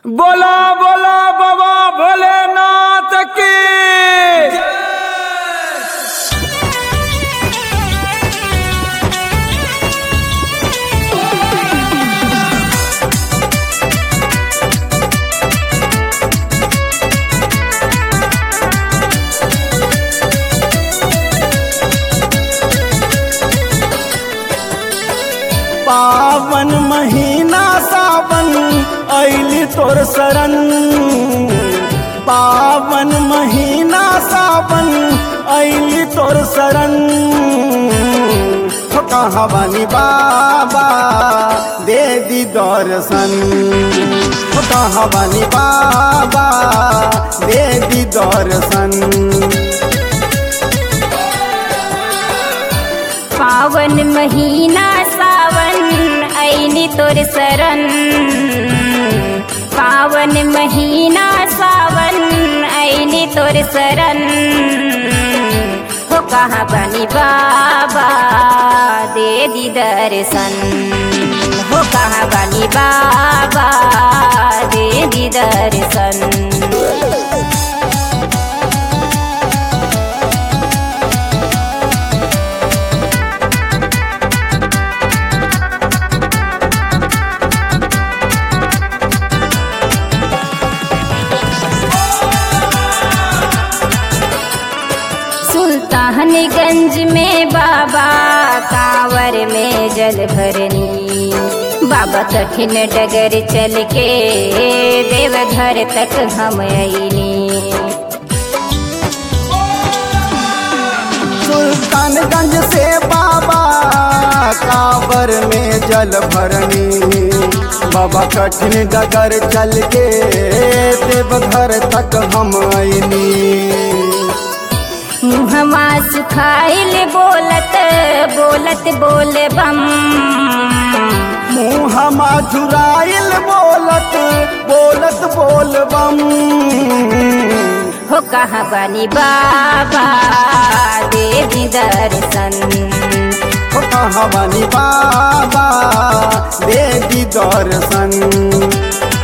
बोला बोला बाबा भोलेनाथ की पावन महीना सावन ऐली तोर शरण पावन महीना सावन ऐली तोर शरण हो कहाँ बनी बाबा दे दी दर्शन हो कहाँ बनी बाबा दे दी दर्शन पावन महीना सावन ऐनी तोर शरण पावन महीना सावन ऐनी तोर शरण हो कहाँ बनी बाबा दे दी दर्शन हो कहाँ बनी बाबा दे दी दर्शन सुल्तानगंज में बाबा कांवर में जल भरनी बाबा कठिन डगर चल के देवघर तक हम अईनी सुल्तानगंज से बाबा काबर में जल भरनी बाबा कठिन डगर चल के देवघर तक हम आईनी मुहमा सुखाइल बोलत बोलत बोल बम मुँह हमा झुराइल बोलत बोलत बोल बम हो कहाँ बनी बाबा देवी दर्शन हो कहाँ बनी बाबा देवी दर्शन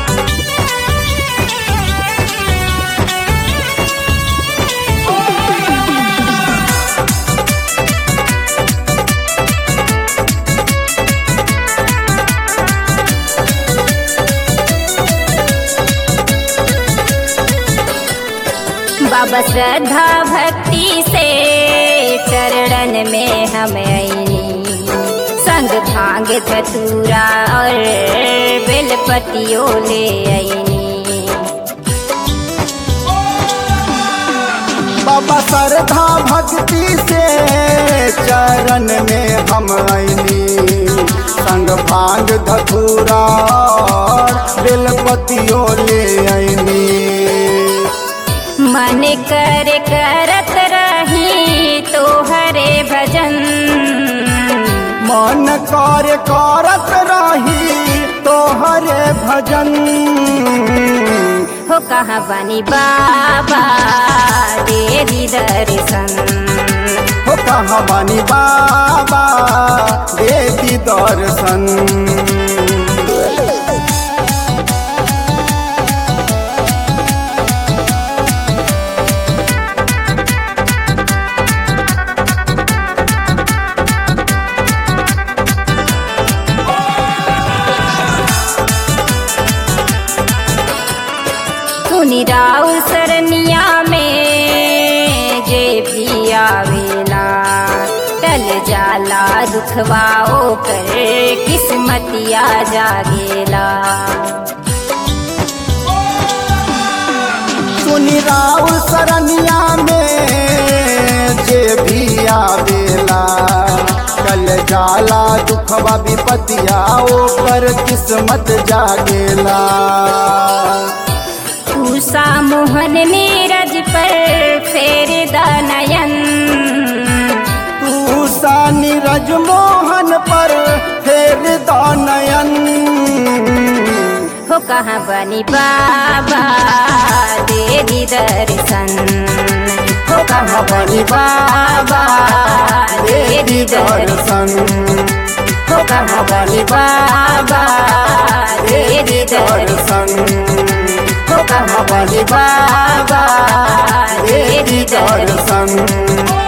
बाबा श्रद्धा भक्ति से चरणन में हम आईनी संग भांग धतूरा और बेलपतियों ले आईनी बाबा श्रद्धा भक्ति से चरण में हम आईनी संग भांग धतूरा और बेलपतियों ले आईनी मन कर करत रही तो हरे भजन मन कार्य करत रही तोहरे भजन हो कहाँ बनी बाबा देवी दर्शन हो कहाँ बनी बाबा देवी दर्शन सुनी राउ सरनिया में जे भी आवेला टल जाला दुखवाओ कर किस्मतिया जागेला सुनी राउ सरनिया में जे भी आवेला कल जाला दुखवा विपतिया ओकर किस्मत जागेला उषा मोहन नीरज पर फेर दनयन तू सा नीरज मोहन पर फेर दानयन हो कहाँ बनी बाबा देवी दर्शन हो कहाँ बनी बाबा देवी दर्शन हो कहाँ बनी बाबा देवी दर्शन हमारे बाबा तेरी दर्शन